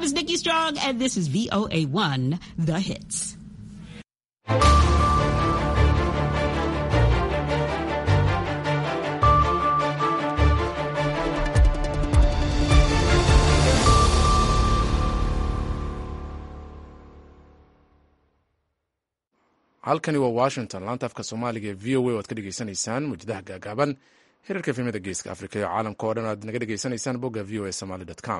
is Nikki Strong, and this is VOA1, The Hits. halkani waa washington laanta afka soomaaliga ee v o a o ad ka dhegeysanaysaan muujadaha gaagaaban hirarka efemada geeska afrika iyo caalamka oo dhan aad naga dhegeysanaysaan bogga v o a somaly com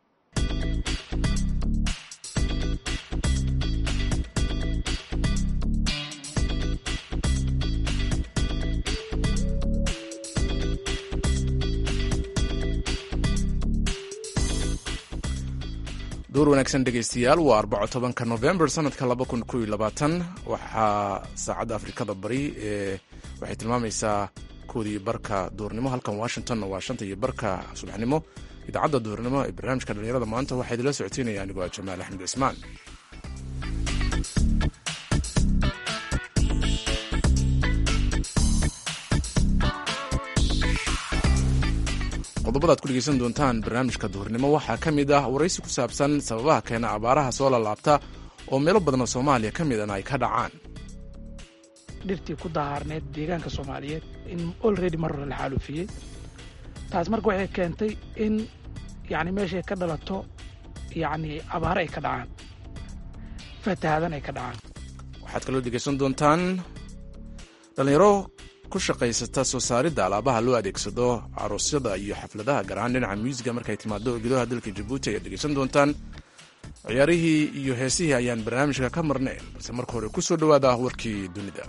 duur wanaagsan dhegeystayaal waa arbaco tobanka november sanadka laba kun kow iyo labaatan waxaa saacadda afrikada bari ee waxay tilmaamaysaa koodii barka duurnimo halkan washingtonna waa shanta iyo barka subaxnimo idaacadda duurnimo ee barnaamijka dhallinyarada maanta waxaa idinla socoteynaya anigoo ah jamaal axmed cismaan qodobada ad ku dhegeysan doontaan barnaamijka duhurnimo waxaa ka mid ah waraysi ku saabsan sababaha keena abaaraha soo lalaabta oo meelo badan oo soomaaliya ka midana ay ka dhacaan dhirtii ku dahaarneed deegaanka soomaaliyeed in olredy mar hore la xaalufiyey taas marka waxay keentay in yani meeshay ka dhalato yani abaare ay ka dhacaan fatahaadan ay ka dhacaan waxaad kaloo dhegeysan doontaan dhallinyaro ku shaqaysata soo saaridda alaabaha loo adeegsado aroosyada iyo xafladaha gaar ahaan dhinaca muusiga markay timaado gudaha dalka jabuuti ayaad dhegeysan doontaan ciyaarihii iyo heesihii ayaan barnaamijka ka marnayn balse marka hore ku soo dhowaada warkii dunida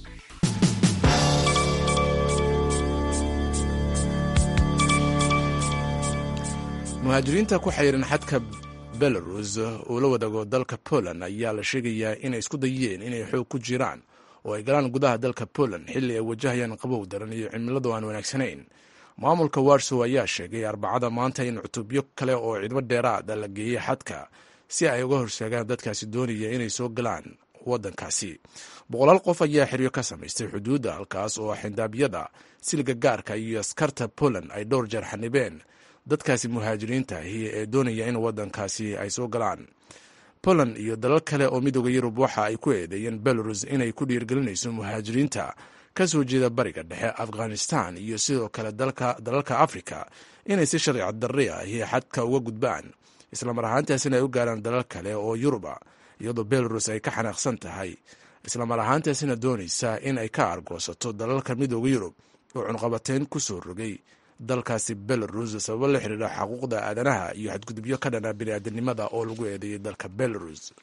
muhaajiriinta ku xayiran xadka belarus uu la wadaago dalka poland ayaa la sheegayaa inay isku dayeen inay xoog ku jiraan oo ay galaan gudaha dalka poland xilli ay wajahayaan qabow daran iyo cimiladu aan wanaagsanayn maamulka warsow ayaa sheegay arbacada maanta in cutubyo kale oo ciidmo dheeraada la geeyey xadka si ay uga horseegaan dadkaasi doonaya inay soo galaan waddankaasi boqolaal qof ayaa xeryo ka samaystay xuduudda halkaas oo xindaabyada silga gaarka iyo askarta poland ay dhowr jeer xanibeen dadkaasi muhaajiriinta ahi ee doonaya in waddankaasi ay soo galaan poland iyo dalal kale oo midooda yurub waxa ay ku eedeeyeen belarus inay ku dhiirgelinayso muhaajiriinta ka soo jeeda bariga dhexe afghanistan iyo sidoo kale dalalka afrika inay si sharci darri ahi xadka uga gudbaan islamar ahaantaasina ay u gaaraan dalal kale oo yuruba iyadoo belarus ay ka xanaaqsan tahay islamar ahaantaasina doonaysa in ay ka argoosato dalalka midooda yurub oo cunqabateyn ku soo rogay dalkaasi belarus sababo la xidhiidha xaquuqda aadanaha iyo xadgudubyo ka dhana biniaadanimada oo lagu eedeeyay dalka belarus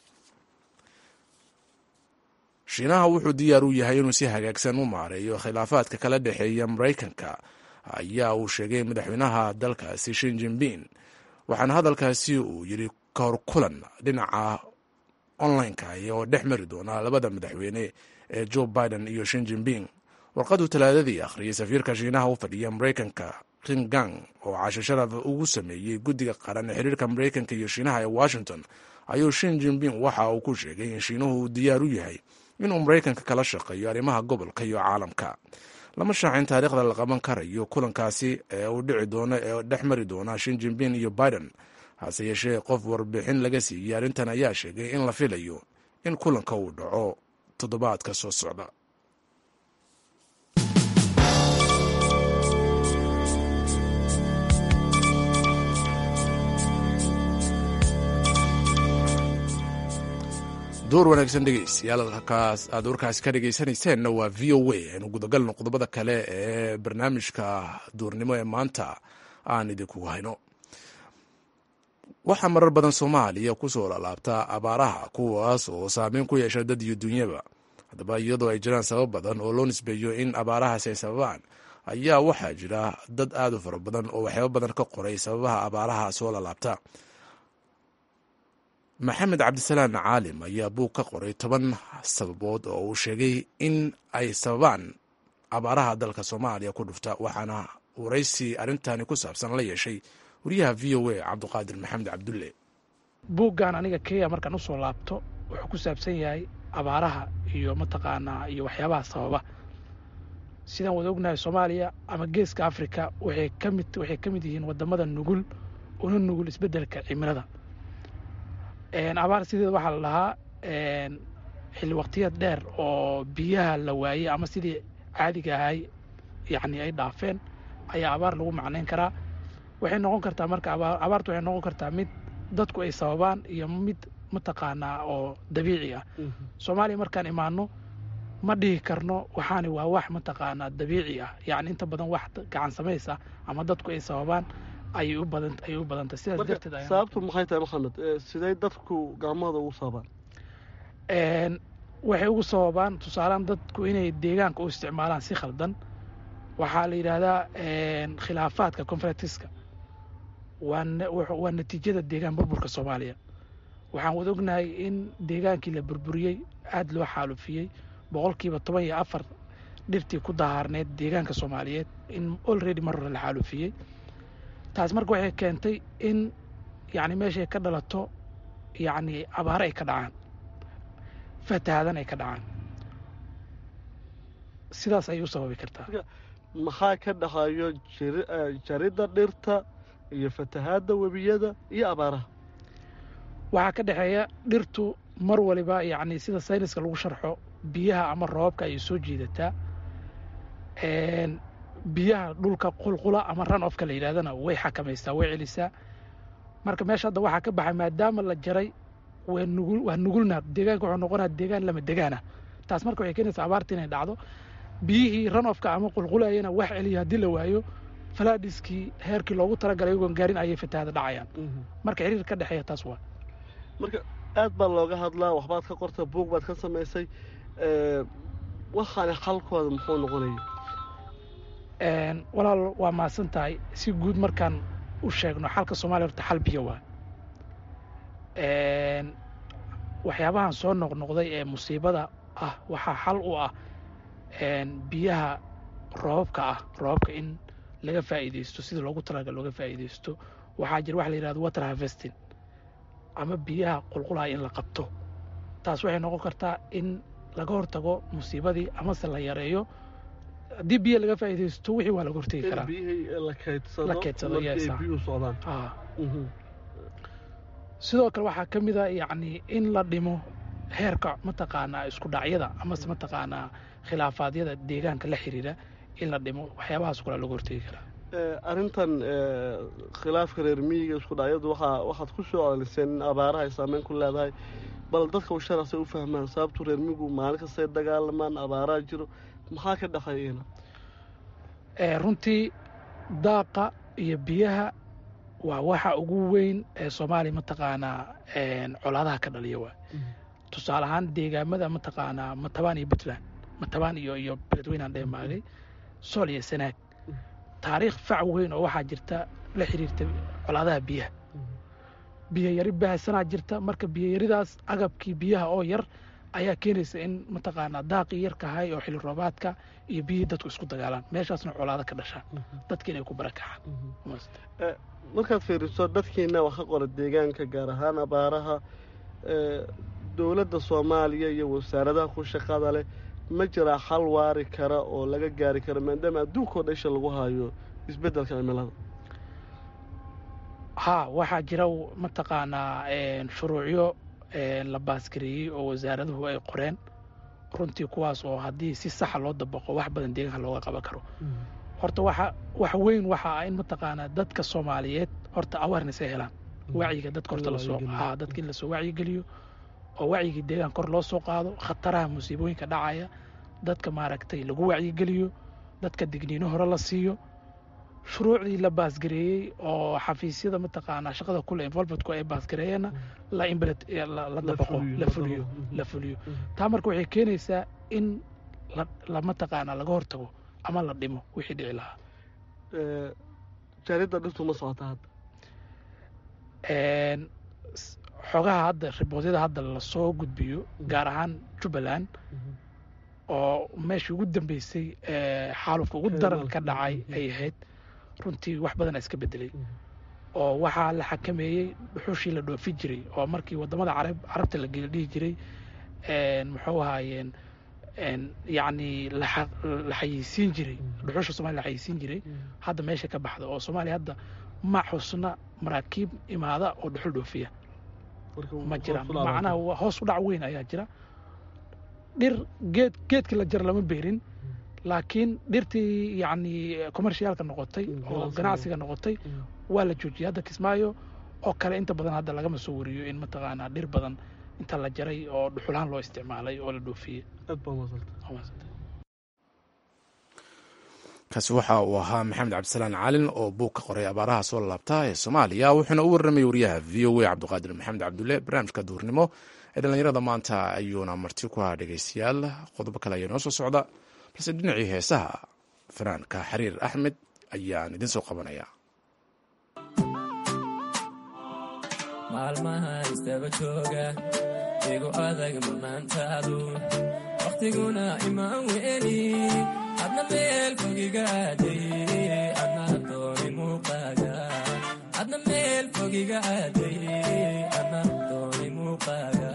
shiinaha wuxuu diyaar u yahay inuu si hagaagsan u maareeyo khilaafaadka kala dhexeeya maraykanka ayaa uu sheegay madaxweynaha dalkaasi shin jinbin waxaana hadalkaasi uu yidhi kahor kulan dhinaca online-ka oo dhex mari doona labada madaxweyne ee joe biden iyo shin jinbin warqaduu talaadadii akhriyay safiirka shiinaha u fadhiya maraykanka ringang oo casho sharaf ugu sameeyey guddiga qaran ee xiriirka maraykanka iyo shiinaha ee washington ayuu shin jinbin waxa uu ku sheegay in shiinuhu uu diyaar u yahay inuu maraykanka kala shaqeeyo arrimaha gobolka iyo caalamka lama shaacin taariikhda la qaban karayo kulankaasi ee uu dhici doono ee dhex mari doona shin jinbin iyo biden hase yeeshee qof warbixin laga siiyey arrintan ayaa sheegay in la filayo in kulanka uu dhaco toddobaadka soo socda door wanaagsan dhegeystayaal halkaas aad warkaasi ka dhegeysanayseena waa v o a aynu gudagalno qodobada kale ee barnaamijka duurnimo ee maanta aan idinkugu hayno waxaa marar badan soomaaliya kusoo lalaabta abaaraha kuwaas oo saameyn ku yeesha dad iyo dunyaba haddaba iyadoo ay jiraan sabab badan oo loo nisbeeyo in abaarahaasi ay sababaan ayaa waxaa jira dad aad u fara badan oo waxyaabo badan ka qoray sababaha abaaraha soo lalaabta maxamed cabdisalaan caalim ayaa buug ka qoray toban sababood oo uu sheegay in ay sababaan abaaraha dalka soomaaliya ku dhufta waxaana waraysi arrintani ku saabsan la yeeshay wariyaha v o a cabduqaadir maxamed cabdulle buuggan aniga kenya markaan usoo laabto wuxuu ku saabsan yahay abaaraha iyo mataqaanaa iyo waxyaabaha sababa sidaan wada ognahay soomaaliya ama geeska africa waxay ka mid waxay ka mid yihiin wadamada nugul una nugul isbeddelka cimilada abaar sideeda waxaa la dhahaa xilli waqtiyad dheer oo biyaha la waayey ama sidii caadiga ahay yacni ay dhaafeen ayaa abaar lagu macnayn karaa waxay noqon kartaa marka abaartu waxay noqon kartaa mid dadku ay sababaan iyo mid mataqaanaa oo dabiici ah soomaaliya markaan imaano ma dhihi karno waxaani waa wax mataqaanaa dabiici ah yacni inta badan wax gacan samaysa ama dadku ay sababaan ayay u badan ayay u badantay sidaas darteed sababtu maxay tahay maxamed sidee dadku gacmahooda ugu sababaan waxay ugu sababaan tusaalean dadku inay deegaanka u isticmaalaan si khaldan waxaa la yidhaahdaa khilaafaadka conferentiska waa natiijada deegaan burburka soomaaliya waxaan wada ognahay in deegaankii la burburiyey aada loo xaalufiyey boqolkiiba toban iyo afar dhirtii ku dahaarneyd deegaanka soomaaliyeed in olready mar hore la xaalufiyey taas marka waxay keentay in yacni meeshay ka dhalato yacni abaare ay ka dhacaan fatahaadan ay ka dhacaan sidaas ayay u sababi kartaa maxaa ka dhaxayo jaridda dhirta iyo fatahaadda webiyada iyo abaaraha waxaa ka dhexeeya dhirtu mar waliba yacni sida sayniska lagu sharxo biyaha ama roobabka ayay soo jiidataa biyaha dhulka qulqula ama ran ofka la yidhahdana way xakamaysaa way celisaa marka meesha hadda waxaa ka baxay maadaama la jaray waa nugul waa nugulna deegaanka wuxuu noqonaa deegaan lama degaana taas marka waxay keenaysaa abaarta inay dhacdo biyihii ran ofka ama qulqulayana wax celiya haddii la waayo falaadhiskii heerkii loogu talagalay iyagoon gaarin ayay fatahaada dhacayaan marka xiriir ka dhexeeya taas waa marka aad baa looga hadlaa waxbaad ka qorta buug baad ka samaysay waxaani xalkooda muxuu noqonaya walaal waa mahadsan tahay si guud markaan u sheegno xalka soomaaliya horta xal biyo waa waxyaabahan soo noqnoqday ee musiibada ah waxaa xal u ah biyaha roobabka ah roobabka in laga faa'iidaysto sida loogu talagal looga faa'iidaysto waxaa jira waxa la yidhahdo water harvesting ama biyaha qulqulaya in la qabto taas waxay noqon kartaa in laga hortago musiibadii amase la yareeyo haddii biya laga faa'iidaysto wixii waa laga hortegi karaa la La keydsado, markii yes, ay ah. biyuhu socdaan Ah. sidoo kale waxaa ka mid a yacni in la dhimo heerka mataqaanaa isku dhacyada amase mataqaanaa khilaafaadyada deegaanka la xiriira in la dhimo waxyaabahaas kula laga hortegi karaa arrintan khilaafka reer miyiga isku dhacyadu waxaa waxaad ku soo celiseen in abaaraha ay saameyn ku leedahay bal dadka u sharasay u fahmaan sababtu reer miyigu maalin kastay dagaalamaan abaaraha jiro maxaa ka dhexeeyana Eh, runtii daaqa iyo biyaha waa waxa ugu weyn ee soomaaliya mataqaanaa een, colaadaha ka dhaliya waa tusaale ahaan deegaamada mataqaanaa matabaan iyo puntland matabaan iyo iyo beledweynaan dheemaagay sool iyo sanaag taariikh fac weyn oo waxaa jirta la xiriirta colaadaha biyaha biyo yari baahsanaa jirta marka biyo yaridaas agabkii biyaha oo yar ayaa keenaysa in mataqaanaa daaqii yarka ahay oo xilli roobaadka iyo biyihii dadku isku dagaalaan meeshaasna colaado ka dhashaan dadki inay ku barakacaan markaad fiiriso dadkiina wax ka qora deegaanka gaar ahaan abaaraha ee, dowladda soomaaliya iyo wasaaradaha ku shaqada leh ma jiraa xal waari kara oo laga gaari karo maadaama adduunkao dhan isha lagu hayo isbeddelka cimilada haa waxaa jira mataqaanaa een, shuruucyo een, la baasgareeyey oo wasaaraduhu ay qoreen runtii kuwaas oo haddii si saxa loo dabaqo wax badan deegaanka looga qaban karo horta waxa wax weyn waxa ah in mataqaanaa dadka soomaaliyeed horta awareness ay helaan wacyiga dadka horta lasoo wacyigeliyo. haa dadka in lasoo wacyigeliyo oo wacyigii deegaan kor loo soo qaado khataraha musiibooyinka dhacaya dadka maaragtay lagu wacyigeliyo dadka digniino hore la siiyo shuruucdii la baasgareeyey oo xafiisyada mataqaanaa shaqada kule involvementku ay baasgareeyeenna la implement la la La dabaqo fuliyo, la la fuliyo dabaqo. la fuliyo taa marka waxay keenaysaa in la la mataqaanaa laga hortago ama la dhimo wixii dhici lahaa Ee, jaridda dhirtu ma socota hadda Een, s- xogaha hadda riboodyada hadda lasoo gudbiyo gaar ahaan jubbaland oo meeshii ugu dambeysay ee, xaalufka ugu daran ka dhacay ay ahayd runtii wax badan iska bedelay oo waxaa la xakameeyey dhuxushii la dhoofi jiray oo markii wadamada carab carabta la geli dhihi jiray een, muxuu ahaayeen een, yacni la xa- la xayeysiin jiray dhuxusha soomaaliya la xayeysiin jiray hadda meesha ka baxda oo soomaaliya hadda ma xusna maraakiib imaada oo dhuxul dhoofiya ma jiraan macnaha hoos u dhac weyn ayaa jira dhir geed geedkii la jara lama beerin laakiin dhirtii yacni commercialka noqotay oo ganacsiga noqotay waa la joojiyay hadda kismaayo oo kale inta badan hadda lagama soo wariyo in mataqaanaa dhir badan inta la jaray oo dhuxulahaan loo isticmaalay oo la dhoofiyey kaasi waxa uu ahaa maxamed cabdisalaan calin oo buug ka qoray abaaraha soo laabta ee soomaaliya wuxuuna u warramay wariyaha v o a cabdiqaadir maxamed cabdulle barnaamijka duurnimo ee dhallinyarada maanta ayuuna marti ku haa dhegaystayaal qodobo kale ayaa noo soo socda balse dhinacii heesaha fanaanka xariir axmed ayaan idin soo qabanaya maalmaha istaba jooga igu adag manaantaadu wakhtiguna imaan weeni adna meel fogiga aaday adna dooni muuqaaga adna meel fogiga aaday adna dooni muuqaaga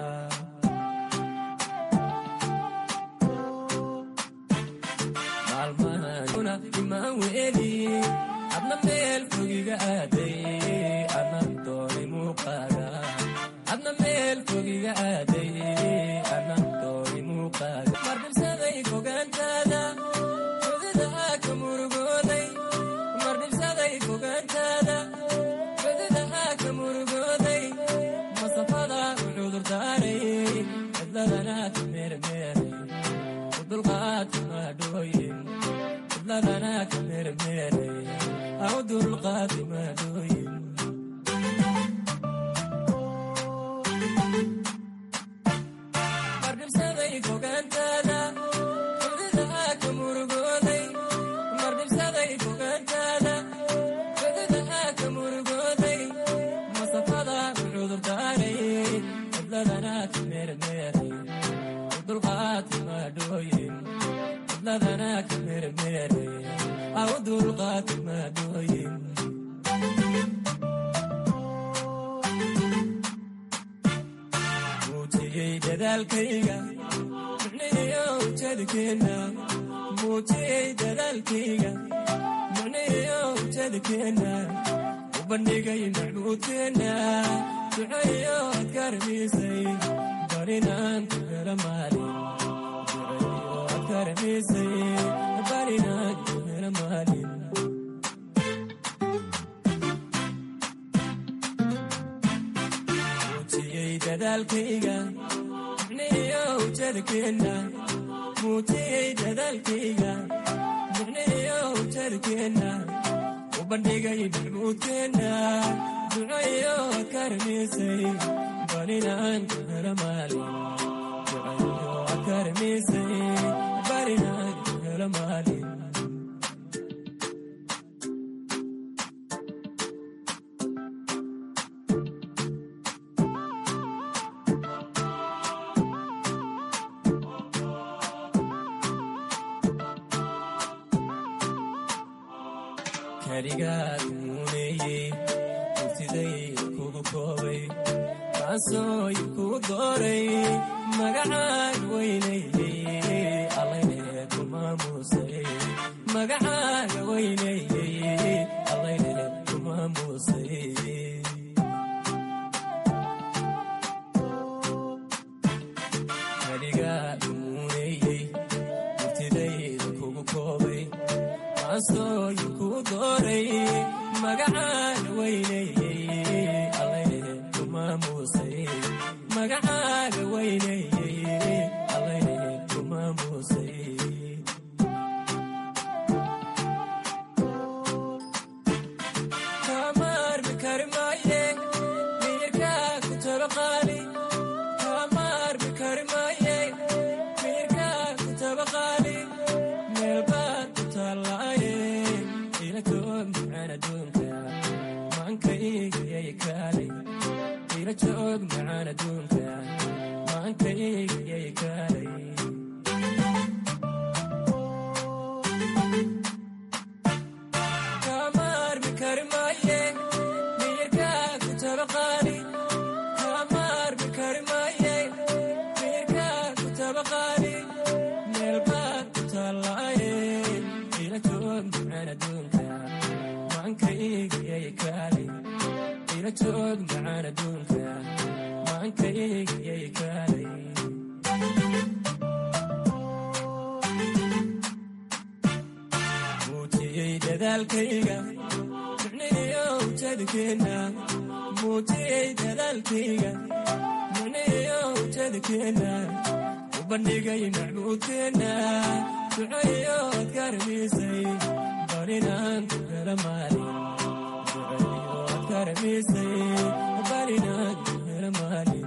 maalmahana imaan weeni adna meel fogiga aaday adna dooni muuqaaga adna meel fogiga aaday adna dooni muuqaaga mardhibsaday fogaantaada fodidaa ka murugooday mardhibsaday fogaantaada fodidaa ka murugooday masafada u cudurdaaray cidladana ka meermeeray u dulqaadka maadhooyin cidladana ka meermeeray au dulqaadi maadhooyin mardhibsaday fogaantaada fodidaa ka murugooday mardhibsaday fogaantaada fodidaa ka murugooday masafada u cudurdaaray cidladana ka meermeeray u dulqaadka maadhooyin cidladana ka meermeeray au dulqaadka maadhooyin muujiyey dadaalkayga micnihiyo ujeedkeenna muujiyey dadaalkayga micnihiyo ujeedkeenna u bandhigay macbuudkeenna duceeyo adkarmiisay barinaan ku hela maalin duceeyo adkarmiisay barinaan ku hela maalin muujiyey dadaalkayga micnihiyo ujeedkeenna muujiyey dadaalkayga micnihiyo ujeedkeenna u bandhigay macbuudkeenna duceeyo adkarmiisay barinaan ku hela maalin duceeyo adkarmiisay barinaan ku hela maalin kaligaad muuneeyey murtiday kugu koobay kaasooy kugu dooray magacaan weynayey allayne ku maamuusay magacaaga weynayey allayne ku maamuusay kaligaad muuneeyey murtidayda kugu koobay kaasooy kugu dooray magacaan weynayey allayne ku maamuusay magacaaga weynayey allayne ku maamuusay kamaarmi kari maaye miyirkaa ku tabaqaali kamaarmi kari maaye miyirkaa ku tabaqaali meelbaad ku taallaaye ila joog macaan adduunka maankaygyay kaalay ila joog macaan adduunka maankaygyay kaalay kamaarmi kari maaye miyirkaa ku tabaqaali kamaarmi kari maaye miyirkaa ku tabaqaali meelbaad ku taallaaye ila joog macaan adduunka maankaygyay kaalay ila joog macaan adduunka maankaygayay kaalay muujiyey dadaalkayga micnihiyo ujeedkeenna muujiyey dadaalkayga micnihiyo ujeedkeenna u bandhigay macbuudkeenna ducayo adkaramisay barinaan ku hela maalin ducayo adkaramisay barinaan ku hela maalin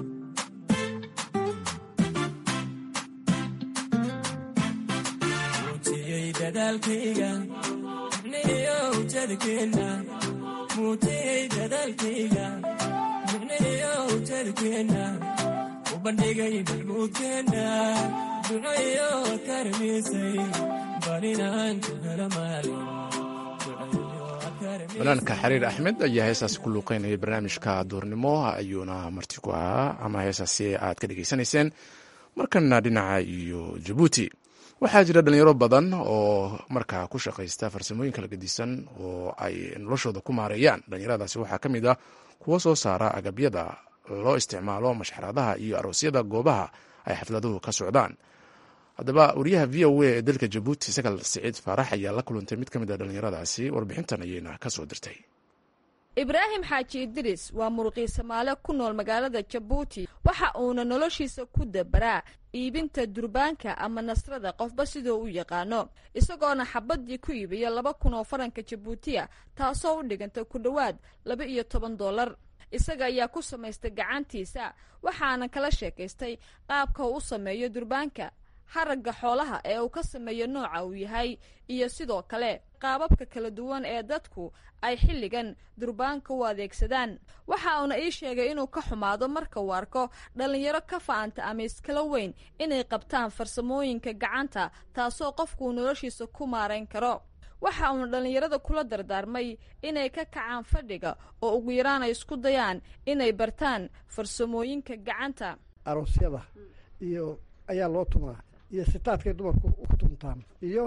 muujiyey dadaalkayga micnihiyo ujeedkeenna muujiyey dadaalkayga micnihiyo ujeedkeenna u bandhigay macbuudkeenna ducayo adkaramisay barinaan ku hela maalin ducayo adkaramisay banaanka xariir axmed ayaa heesaasi ku luuqeynaya barnaamijka duurnimo ayuuna marti ku ahaa ama heesaasi aad ka dhegaysanayseen markana dhinaca iyo jabuuti waxaa jira dhalinyaro badan oo markaa ku shaqaysta farsamooyin kala gedisan oo ay noloshooda ku maareeyaan dhalinyaradaasi waxaa ka mid ah kuwo soo saara agabyada loo isticmaalo mashxaradaha iyo aroosyada goobaha ay xafladuhu ka socdaan haddaba wariyaha v o a ee dalka jabuuti sakal siciid faarax ayaa la kulantay mid ka mid a dhalinyaradaasi warbixintan ayayna ka soo dirtay ibraahim xaaji idris waa muruqii soomaale ku nool magaalada jabuuti waxa uuna noloshiisa ku dabaraa iibinta durbaanka ama nasrada qofba sidoo u yaqaano isagoona xabadii ku iibiya laba kun oo faranka jabuutiya taasoo u dhiganta ku dhowaad laba iyo toban dollar isaga ayaa ku samaystay gacantiisa waxaana kala sheekaystay qaabka uu u sameeyo durbaanka haragga xoolaha ee uu ka sameeyo nooca uu yahay iyo sidoo kale qaababka kala duwan ee dadku ay xilligan durbaanka u adeegsadaan waxa uuna ii sheegay inuu ka xumaado marka uu arko dhallinyaro ka fa'anta ama iskala weyn inay qabtaan farsamooyinka gacanta taasoo qofkuu noloshiisa ku maarayn karo waxa uuna dhallinyarada kula dardaarmay inay ka kacaan fadhiga oo ugu yaraan ay isku dayaan inay bartaan farsamooyinka gacanta aroosyada iyo ayaa loo tumaa iyo sitaadkay dumarku ku tumtaan iyo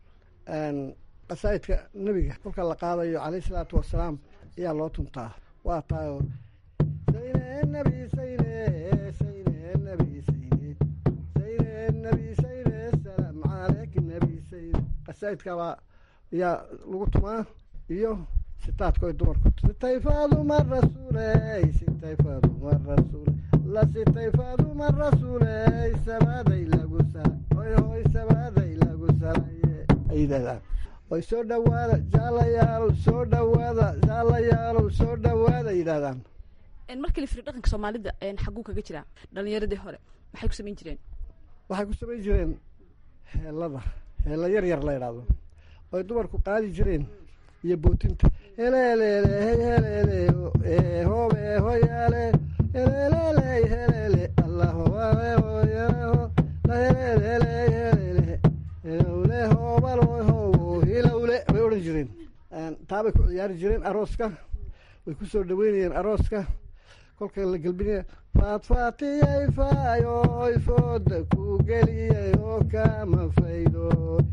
qasaa'idka nebiga kolka la qaadayo calayhi salaatu wasalaam ayaa loo tumtaa waa taayo sayne nebi sayne sayne nebi sayne sayne nebi sayne salaam caleyk nebi sayne qasaa'idkabaa ayaa lagu tumaa iyo sitaadka ay dumarku sitay faaduma rasuuley sitay faaduma rasuule la sitay faaduma rasuuley sabaaday lagu sala hoy hoy sabaaday lagu salaye ay yidhahdaan oy soo dhowaada jaalayaalow soo dhowaada jaalayaalow soo dhowaada yidhahdaan markii la firi dhaqanka soomaalida xaguu kaga jiraa dhallinyaradii hore maxay ku samayn jireen waxay ku samayn jireen heelada heella yar yar la yidhaahdo oy dumarku qaadi jireen iyo bootinta heleeleele heleele hoobe hoyaale heleelele heleele allahowae hoyaho la heleelele heleele hilowle hoobalo howo hilowle bay odhan jireen taabay ku ciyaari jireen arooska way ku soo dhaweynayeen arooska kolka la gelbinaya faadfaatiyay faayoy fooda ku geliyay oo kama faydo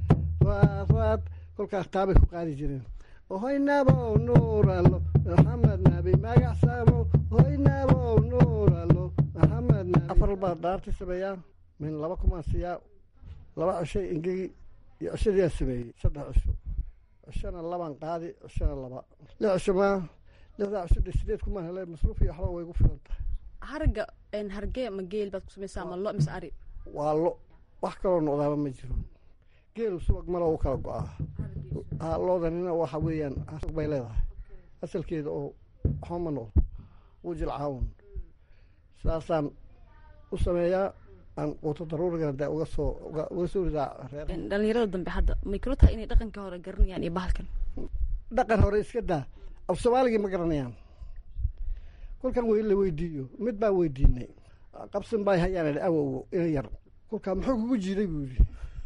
faadfaad kolkaas taabay ku qaadi jireen hoy nabow nuuralo maxamed nabi magacsamo hoy nabow nuuralo maxamed nabi afar baa dhaarti sameeyaa min laba kumaan siiyaa laba cishay ingegi iyo cishadiyaa sameeyey saddex cisho cishona labaan qaadi cishona laba lix cisho maa lixdaa cisho de sideed kumaan hele masruuf iyo waxba way gu filan tahay haragga hargee ma geel baad ku samaysaa ma lo mise ari waa lo wax kaloo noqdaaba ma jiro geelu subag malo u kala go-aa ha loodanina waxa weeyaan asag bay leedahay asalkeeda oo waxba ma noqdo wuu jilcaawun saasaan u sameeyaa aan quuto daruurigana dee uga soo uga soo ridaa reer dhallinyarada dambe hadda may kula tahay inay dhaqanka hore garanayaan iyo bahalkan dhaqan hore iska daa af soomaaligii ma garanayaan kolkan wey la weydiiyo mid baan weydiinay qabsin baa hayaan awowo ina yar kolkaa muxuu kugu jiiday buu yidhi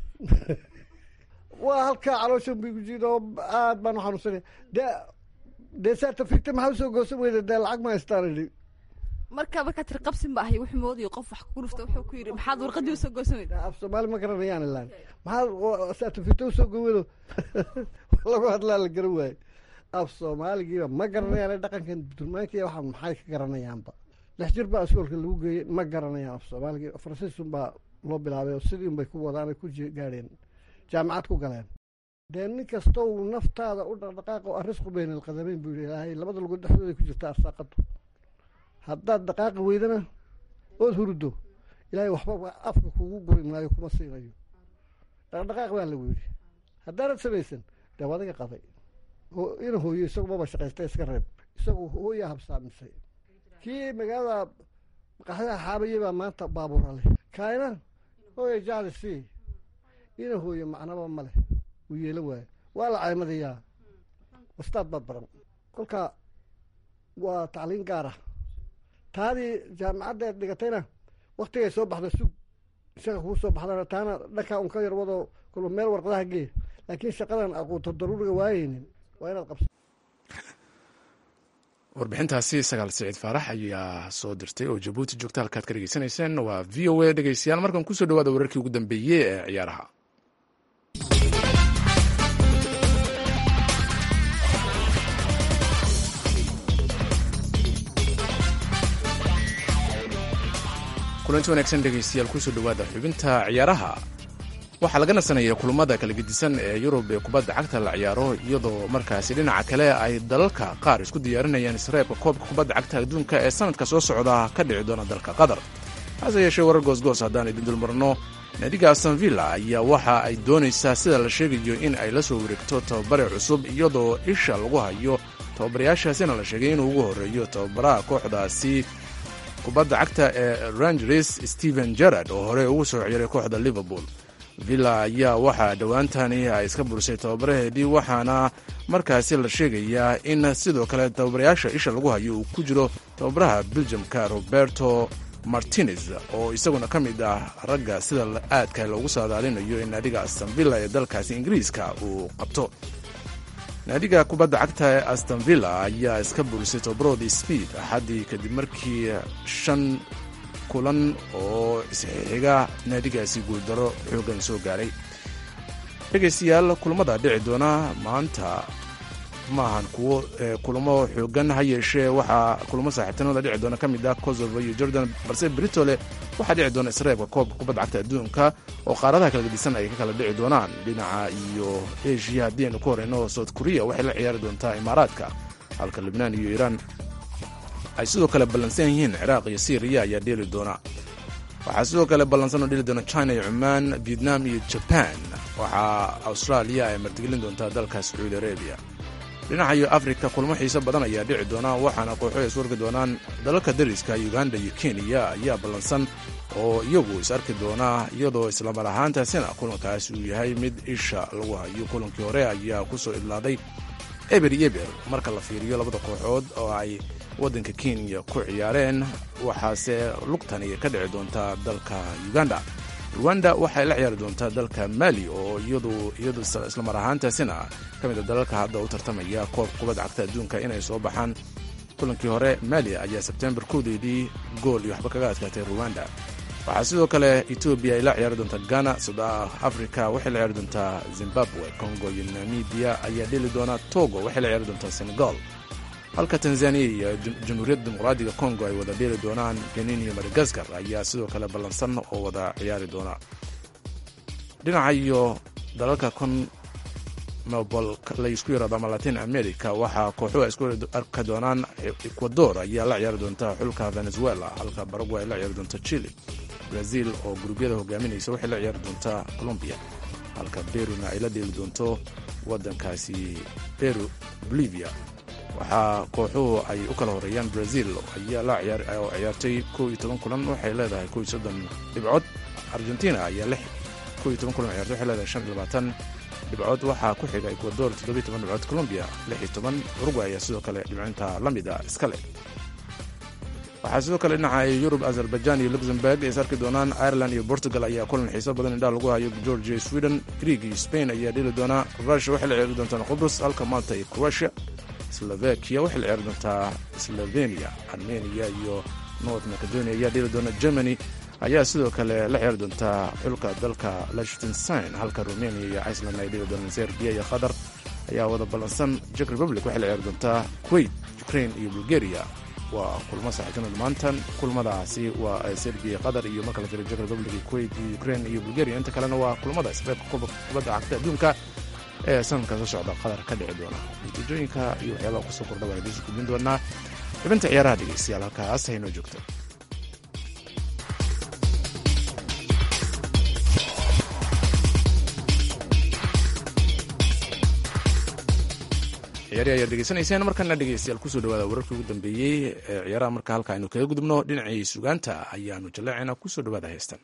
waa halkaa calooshan bu igu jiida oo aad baan u xanuunsanay dee dee saata fikta maxaa usoo goosan weyda dee lacag ma haystaan idhi marka markaa tiri qabsin ba ahay wuxuu moodayo qof wax kugu dhufta wuxuu ku yidhi maxaad warqadii usoo goosan weyda af soomaali ma garanayaan ilaan maxaa saata fikta usoo gowado lagu hadlaa la garan waaye af soomaaligiiba ma garanayaan dhaqankan durmaankiiya waxa maxay ka garanayaanba lix jir baa iskoolka lagu geeyey ma garanayaan af soomaaliga faransiisun baa loo bilaabay oo sidii unbay ku wadaan ay ku gaadheen jaamacad ku galeen dee nin kastow naftaada u dhaqdhaqaaq oo arrisqu bayna alqadameyn buu yidhi ilaahay labada lugood dhexdooda ku jirta arsaaqadu haddaad dhaqaaqi weydana ood huruddo ilaahay waxba afka kugu guri maayo kuma siinayo dhaqdhaqaaq baa lagu yidhi haddaanad samaysan dee wadiga qaday ina hooyo isagu maba shaqaysta iska reeb isagu hooyaa habsaamisay kii magaalada maqaxyaha xaabayey baa maanta baabuura leh kaayna hooya jacli si ina hooyo macnaba ma leh wuu yeelo waayo waa la caymadayaa wastaad baad baran kolka waa tacliin gaar ah taadii jaamacadda eed dhigatayna waktigay soo baxda sug isaga kuu soo baxdana taana dhankaa un ka yar wadoo kulba meel warqadaha gee laakiin shaqadan aquuto daruuriga waayeynin waa inaad qabsa warbixintaasi sagaal siciid faarax ayaa soo dirtay oo jabuuti joogta halkaad ka dhegeysanayseen waa v o a dhegeystayaal markan kusoo dhawaada wararkii ugu dambeeyey ee ciyaaraha kulanti wanaagsan dhegeystayaal kusoo dhawaada xubinta ciyaaraha waxaa laga nasanaya kulamada kala gedisan ee yurub ee kubadda cagta la ciyaaro iyadoo markaasi dhinaca kale ay dalalka qaar isku diyaarinayaan isreebka koobka kubadda cagta adduunka ee sanadka soo socda ka dhici doona dalka qatar hase yeeshee warar goosgoos haddaan idin dulmarno naadiga aston villa ayaa waxa ay doonaysaa sida la sheegayo in ay la soo wareegto tababare cusub iyadoo isha lagu hayo tababarayaashaasina la sheegay inuu ugu horreeyo tababaraha kooxdaasi kubadda cagta ee rangers stephen jarard oo hore ugu soo ciyaray kooxda liverpool villa ayaa waxaa dhowaantani ay iska burisay tababaraheedii waxaana markaasi la sheegayaa in sidoo kale tababarayaasha isha lagu hayo uu ku jiro tababaraha beljamka roberto martinez oo isaguna ka mid ah ragga sida aadka loogu saadaalinayo in naadiga aston villa ee dalkaasi ingiriiska uu qabto naadiga kubadda cagta ee aston villa ayaa iska burisay tababaroodii speed axaddii kadib markii shan kulan oo isxixiga naadigaasi guuldaro xooggan soo gaaray dhegaystayaal kulamada dhici doona maanta maahan kuwo kulamo xoogan ha yeeshee waxaa kulamo saaxiibtinimada dhici doona ka mid ah kosovo iyo jordan balse britole waxaa dhici doona isreebka koobka kubadda cagta adduunka oo qaaradaha kala gedisan ay ka kala dhici doonaan dhinaca iyo eshiya haddii aynu ku horeyno south korea waxay la ciyaari doontaa imaaraadka halka libnaan iyo iiraan ay sidoo kale ballansan yihiin ciraaq iyo syriya ayaa dheeli doona waxaa sidoo kale ballansan oo dheli doona china iyo cumaan vietnam iyo jaban waxaa austraaliya ay martigelin doontaa dalka sacuudi arabiya dhinaca iyo afrika kulmo xiise badan ayaa dhici doona waxaana kooxo ay iswarki doonaan dalalka dariska uganda iyo kenya ayaa ballansan oo iyagu is arki doona iyadoo islamar ahaantaasina kulankaasi uu yahay mid isha lagu hayo kulankii hore ayaa kusoo idlaaday eber iyo eber marka la fiiriyo labada kooxood oo ay waddanka kenya ku ciyaareen waxaase lugtani ka dhici doontaa dalka uganda ruwanda waxay la ciyaari doontaa dalka mali oo iyadu iyadu islamar ahaantaasina ka mid a dalalka hadda u tartamaya koobka kubadda cagta adduunka inay soo baxaan kulankii hore mali ayaa sebtembar koodeedii gool iyo waxba kaga adkaatay ruwanda waxaa sidoo kale etoobiya ay la ciyaari doontaa ghana south africa waxay la ciyaari doontaa zimbabwe congo iyo namibiya ayaa dheli doonaa togo waxay la ciyaari doontaa senegal halka tanzaniya iyo jamhuuriyadda dimuqraadiga congo ay wada dheeli doonaan benin iyo madagaskar ayaa sidoo kale ballansan oo wada ciyaari doona dhinaca iyo dalalka con mobol laysku yaraado ama latin america waxaa kooxuhu ay isku arki doonaan ecuador ayaa la ciyaari doonta xulka venezuela halka baragway ay la ciyaari doonta chile brazil oo gurubyada hogaaminaysa waxay la ciyaari doontaa colombia halka beruna ay la dheeli doonto waddankaasi peru bolivia waxaa kooxuhu ay u kala horeeyaan brazil ayaa la oo ciyaartay kow iyo toban kulan waxay leedahay kow iyo soddon dhibcood argentina ayaa lix kow iyo toban kulan ciyaartay waxay leedahay shan iyo labaatan dhibcood waxaa ku xiga ecuador toddobiyo toban dhibcood colombia lix iyo toban uruguay ayaa sidoo kale dhibcinta la mid a iska leh waxaa sidoo kale dhinaca yurub azerbaijan iyo luxemburg ay is arki doonaan ireland iyo portugal ayaa kulan xiiso badan indhaha lagu hayo georgia sweden greeg iyo spain ayaa dheli doonaa russia waxay la ciyaari doontaan qubrus halka malta iyo croatia slovakia waxay la ciyaari doontaa slovenia armenia iyo north macedonia ayaa dheli doona germany ayaa sidoo kale la ciyaari doontaa xulka dalka lichtenstein halka romania iyo iceland ay dheli doonaan serbia iyo qatar ayaa wada ballansan czech republic waxay la ciyaari doontaa kuwait ukraine iyo bulgaria waa kulmo saaxiibtinooda maantan kulmadaasi waa serbiya qatar iyo marka la jiro jek republic kuwait iyo ukraine iyo bulgaria inta kalena waa kulmada isreebka kubadda cagta adduunka ee sanadka soo socda qatar ka dhici doona natiijooyinka iyo waxyaabaha kusoo kordha waan idiinsu gudbin doonaa xubinta ciyaaraha dhegeystayaal halkaas haynoo joogto ciyaari ayaad degeysanayseen markana dhegeystayaal kusoo dhawaada wararkii ugu dambeeyey ee ciyaaraha marka halka aynu kaga gudubno dhinacii sugaanta ayaanu jaleecayna kusoo dhawaada heystan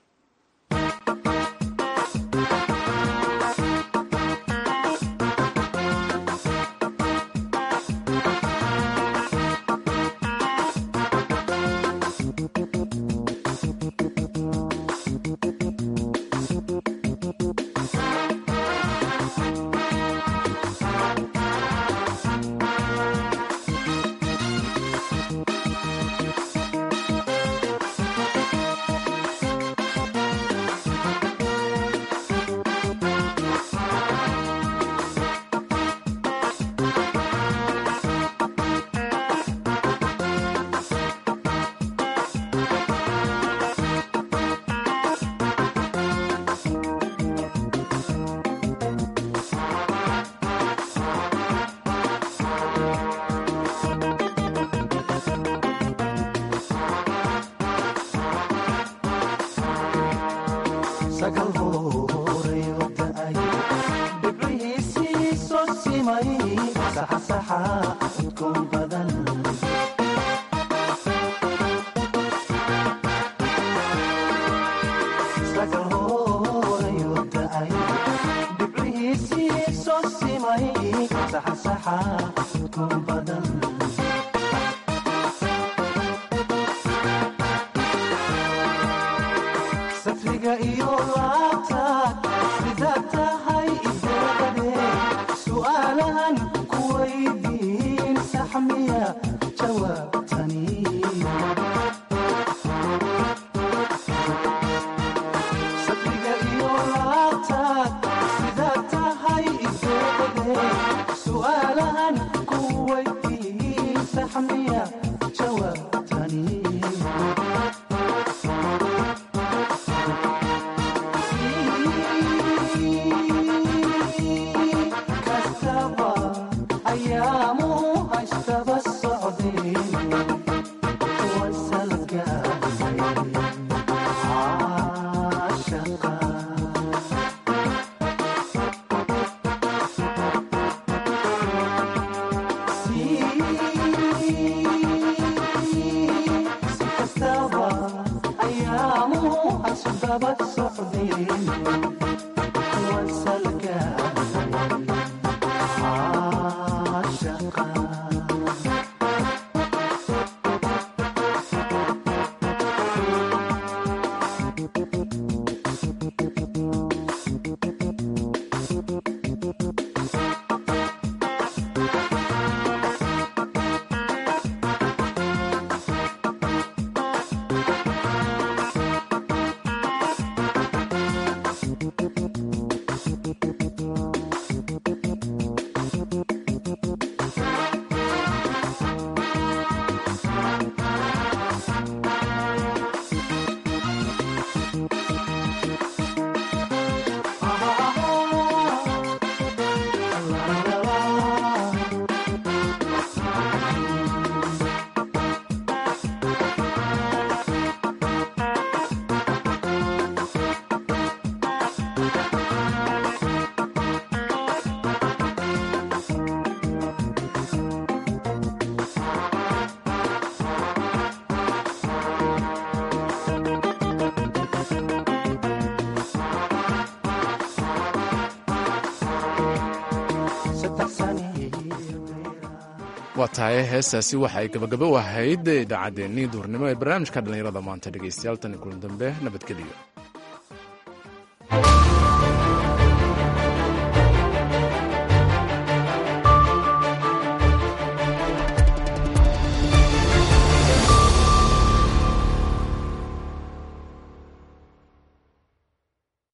waa tahay heestaasi waxa ay gabagabo ahayd idaacaddeenii duurnimo ee barnaamijka dhallinyarada maanta dhegaystayaal tan kulan dambe nabadgeliyo